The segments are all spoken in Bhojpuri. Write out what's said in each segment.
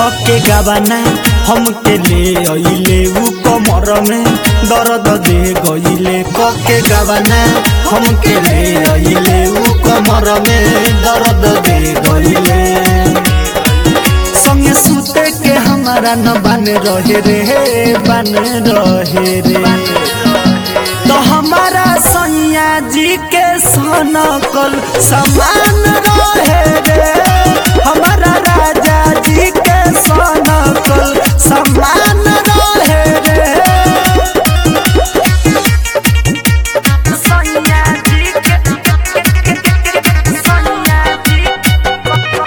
कके गवाना हमके ले अइले उ कमर में दर्द दे गइले कके गवाना हमके ले अइले उ कमर में दर्द दे गइले संगे सुते के हमारा न बन रहे रे बन रहे रे तो हमारा सैया जी के सनकल समान रहे रे हमारा राजा जी के सनकल समान रहे रे सैया जी के सैया जी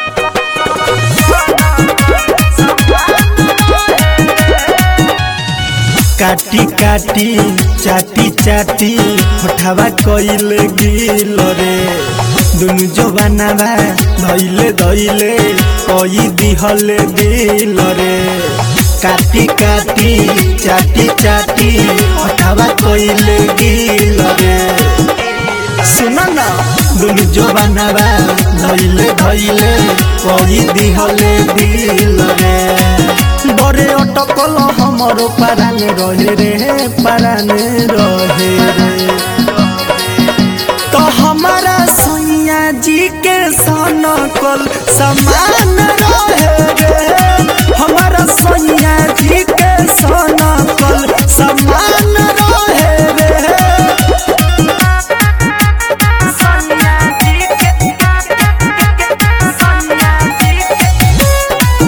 काटी काटी चाटी चाटी होठावा कइले गिल रे दुनु जवानावा धइले धइले कई दिहले दिल रे काटी काटी चाटी चाटी होठावा कइले गिल रे सुन न दुनु जवानावा धइले धइले कई दिहले दिल रे बरे अटकल हमरो पाराने रहे रे पाराने रहे रे तो हमारा सैया जी के सनकल समान रहे रे हमारा सैया जी के सनकल समान रहे रे सैया जी के सैया जी के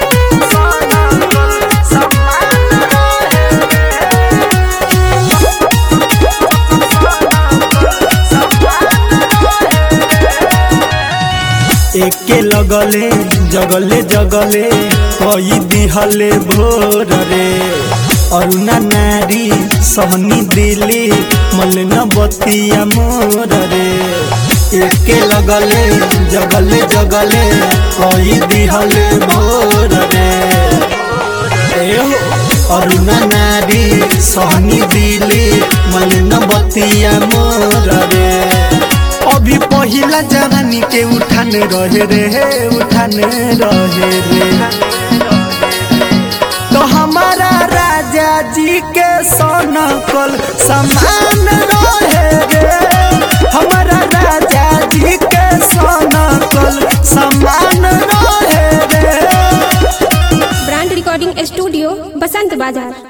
एके लगले जगले जगले कई दिहले भोर रे अरुणा नारी सहनी दिली मलिन बतिया मोर रे एके लगले जगले जगले कई दिहले भोर रे अरुणा नारी सहनी दिली मलिन बतिया मोर रे अभी पहिला जवानी के उठाने रहे रे उठाने रहे रे तो हमारा राजा जी के सोनकल समान रहे रे हमारा राजा जी के सोनकल समान रहे रे ब्रांड रिकॉर्डिंग स्टूडियो बसंत बाजार